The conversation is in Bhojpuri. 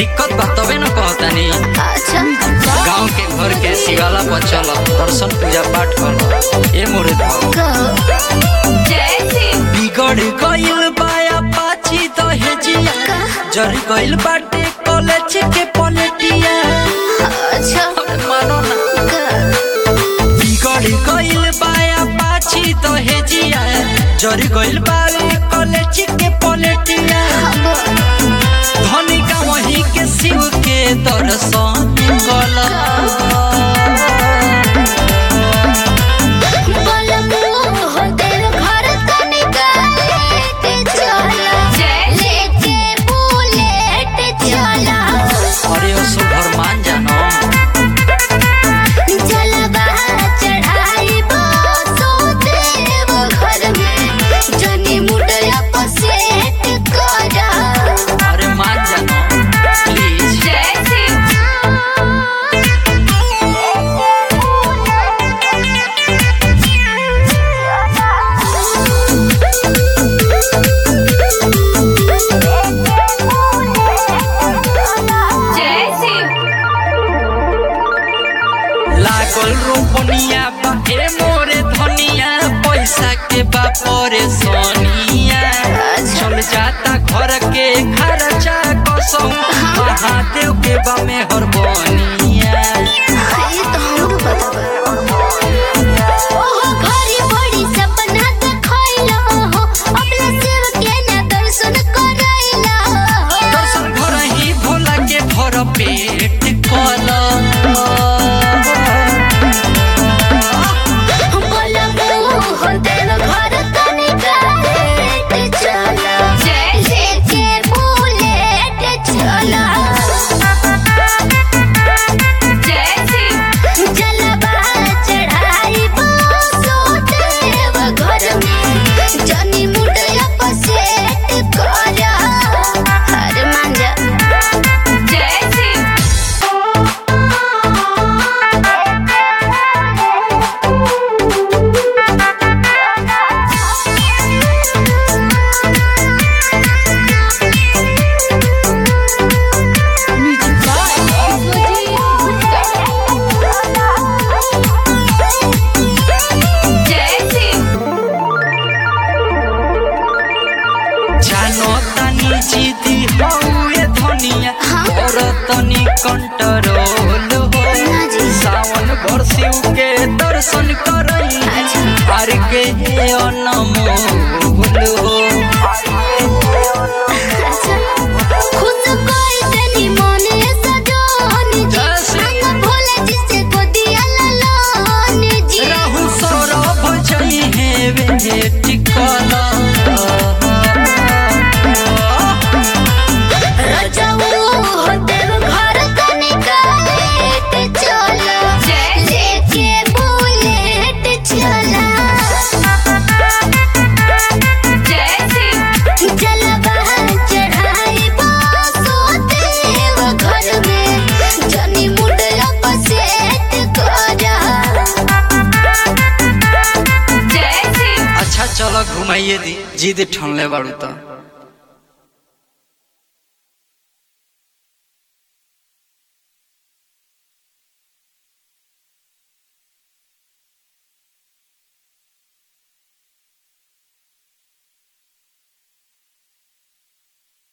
दिक्कत बा तबे न कहतानी अच्छा गांव के घर के शिवाला पर चल दर्शन पूजा पाठ कर ए मोरे भाव कहो बिगड़ गइल बाया पाची दहेजिया जर गइल बाटे कॉलेज के पलटिया अच्छा अरे मानो ना का- बिगड़ गइल बाया पाची दहेजिया जर गइल बावे कॉलेज के पलटिया धनिका वही के शिव के दर्शन गला बोलबो हो तेरे घर तनिका लेके चला लेके बुलेट चला अरे ओ सुभर मान जानो जलवा चढ़ाई बसो देव घर में जनी मुडया पसेट करा अरे मान जानो प्लीज लागल रोपनिया बा ए मोरे धनिया पैसा के बा परेशानिया चल जाता घर के खर्चा कसम महादेव के बा मेहर बनिया ये तो हमरो पता बा ओहो घरी बड़ी सपना देखैला हो अपना शिव के ना दर्शन करैला हो दर्शन घर ही भोला के भर पेट कल बोलबो हो तेरे घर तनिका लेके चला लेके बुलेट चला जलवा चढ़ाई बसो देव घर में जनी मुडया पसेट करा हर मांजा जानो तनी जीती हौए धनिया और तनी कंट्रोल हो जी। सावन भर शिव के दर्शन करई हर के अनमोल हो खुश कोई तनी मोने सजोनी जी संग भोला जी से गोदिया ललोनी जी रहु सौरभ जई है वे टिकला रजऊ हो देव घर तनिका लेके चला लेके बुलेट चला जलवा चढ़ाई बसो देव घर में जनी मुडया पसेट करा अच्छा चलो घुमाइए दी जिद ठनले बाड़ू तो